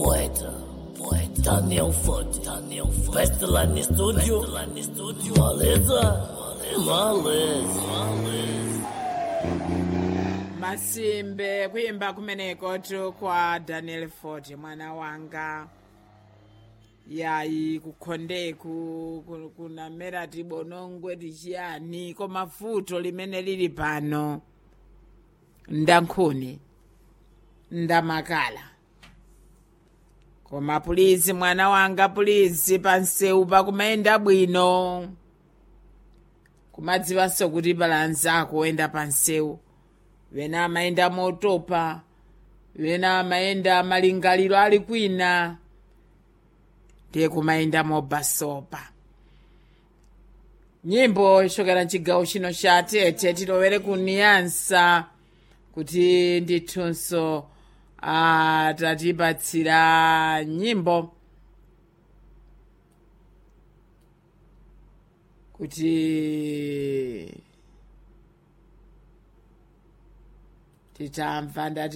poeta, poeta, Daniel Ford, Daniel Ford, Pestelani Studio, Pestelani Studio, Maleza, Maleza, masimbe kuyimba kumeneko tu kwa daniel ford mwana wanga yayi kukhondeku ku- kunamera tibonongwe tichiyani koma futo limene lili pano ndankhuni ndamakala koma pulizi mwana wanga pulizi pansewu pakumayenda bwino kumadziwanso kuti balanzako oyenda pansewu wena amayenda motopa wena amayenda malingaliro ali kwina ndiye kumayenda mobasopa nyimbo ichokera mchigawo chino cha tete tilowere kuniyansa kuti ndithunso atatipatsira nyimbo kuti titamva ndati